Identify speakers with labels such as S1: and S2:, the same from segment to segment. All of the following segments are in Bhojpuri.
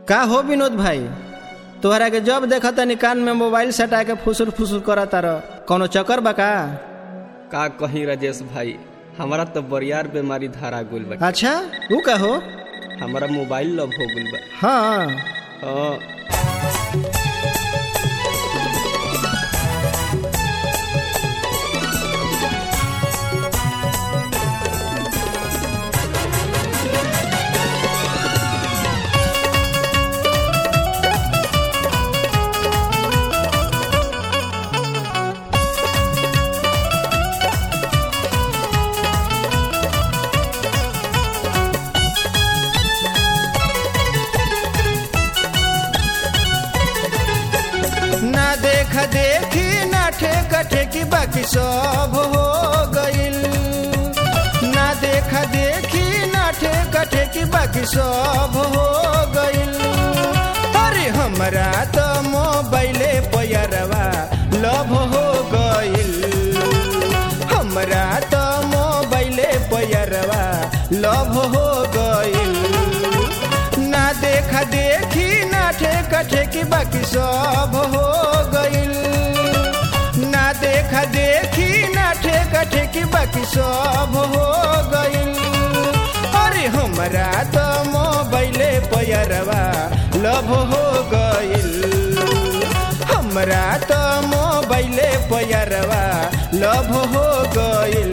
S1: का हो विनोद भाई तोहरा के जब देखा तनी कान में मोबाइल सटा के फुसुर फुसुर करा तार कौनो चक्कर बा का
S2: का कहीं राजेश भाई हमारा तो बरियार बीमारी धारा गुल बा
S1: अच्छा ऊ का हो
S2: हमारा मोबाइल लव हो गुल बा
S1: हाँ
S2: हाँ
S1: ना देख देखी ना ठेक ठेकी बाकी सब हो गइल ना देख देखी ना ठेक ठेकी बाकी सब हो गइल अरे हमरा तो मोबाइले पैरवा लव हो गइल हमरा तो मोबाइले पैरवा लव हो गइल ना देखा देखी ना ठेका ठेकी बाकी सब हो गइल ना देखा देखी ना ठेका ठेकी बाकी सब हो गइल अरे हमरा तो मोबाइले पैरवा लव हो गइल हमरा तो मोबाइले पैरवा लव हो गइल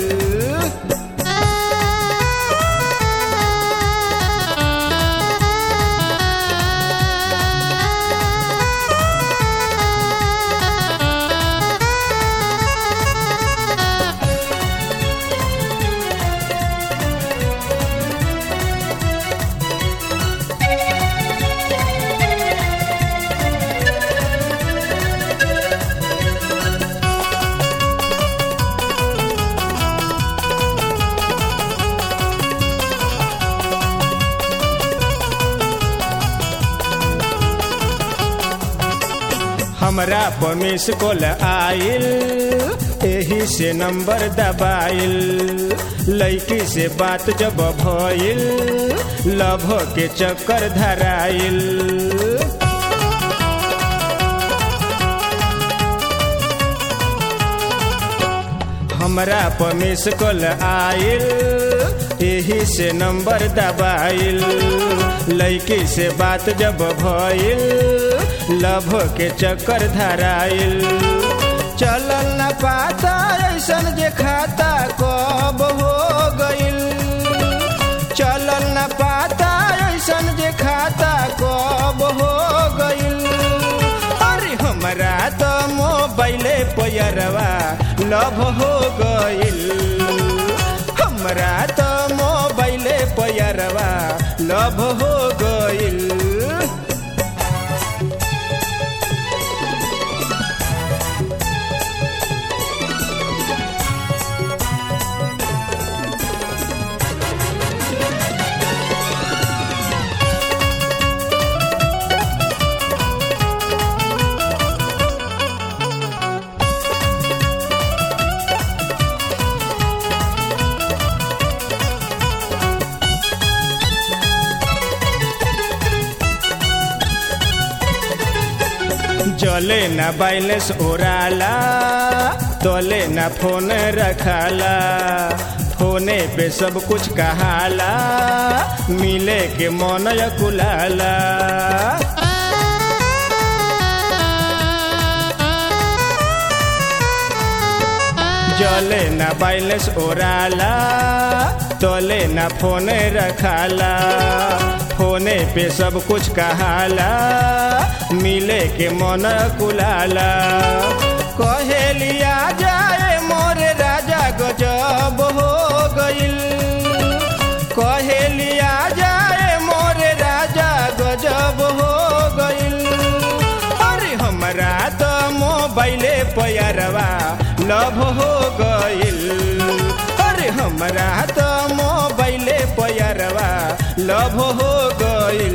S1: हमरा पर मिस कॉल आइल एही से नंबर दबाइल लड़की से बात जब भइल लभ के चक्कर धराइल हमरा पर मिस कॉल आइल एही से नंबर दबाइल लड़की से बात जब भइल लभ के चक्कर धराइल चलल न पाता ऐसन जे खाता कब हो गइल चलल न पाता ऐसन जे खाता कब हो गइल अरे हमरा तो मोबाइले पैरवा लभ हो गइल हमरा तो मोबाइले पैरवा लभ हो गइल जले न बैलेंस ओराला तोले न फोन रखाला फोने पे सब कुछ कहाला मिले के मन कुलाला जले न बैलेंस ओराला तोले न फोन रखाला फोने पे सब कुछ कहाला मिले के मन कुलाला कहेलिया जाए मोरे राजा गजब हो गइल कहेलिया जाए मोरे राजा गजब हो गइल अरे हमरा तो मोबाइले पैरवा लव हो गइल अरे हमरा तो मोबाइले पैरवा लव हो गइल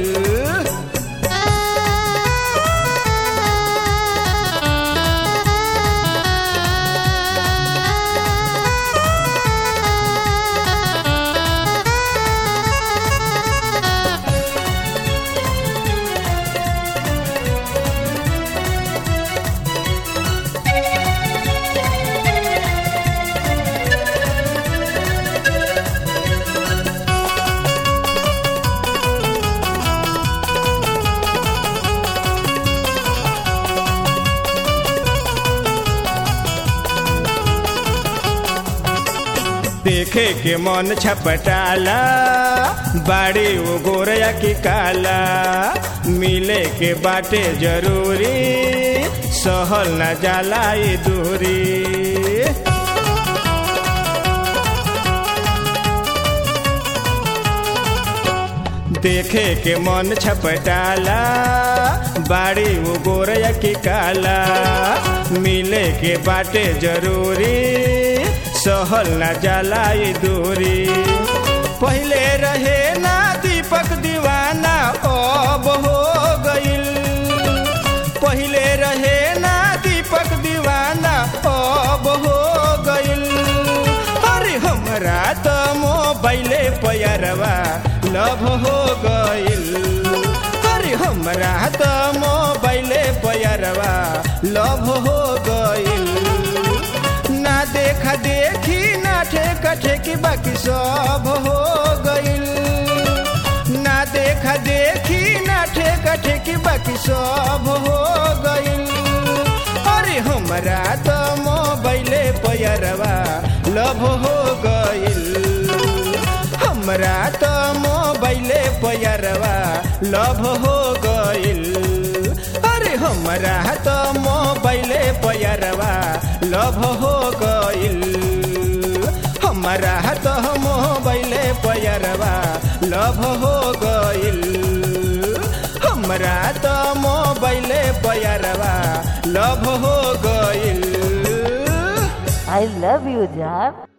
S1: देखे के मन छपटाला बाड़ी वो गोरया की काला मिले के बाटे जरूरी सहल न जाला ये दूरी देखे के मन छपटाला बाड़ी वो गोरया की काला मिले के बाटे जरूरी सहल न जाला ये दूरी पहले रहे ना दीपक दीवाना अब हो गईल पहले रहे ना दीपक दीवाना अब हो गईल अरे हमरा तो मोबाइले पैरवा लभ हो गईल अरे हमरा तो मोबाइले पैरवा लभ हो गईल ना देखा देखी ना ठेका ठेकी बाकी सब हो गईल ना देखा देखी ना ठेका ठेकी बाकी सब हो गईल अरे हमरा तो मोबाइले पैरवा लभ हो गईल हमरा तो मोबाइले पैरवा लभ हो गईल अरे हमरा तो मोबाइले पैरवा लभ हो गईल हमरा तो मोबाइले पैरवा लभ हो गईल हमरा तो मोबाइले पैरवा लभ हो गईल
S3: I love you, Jan.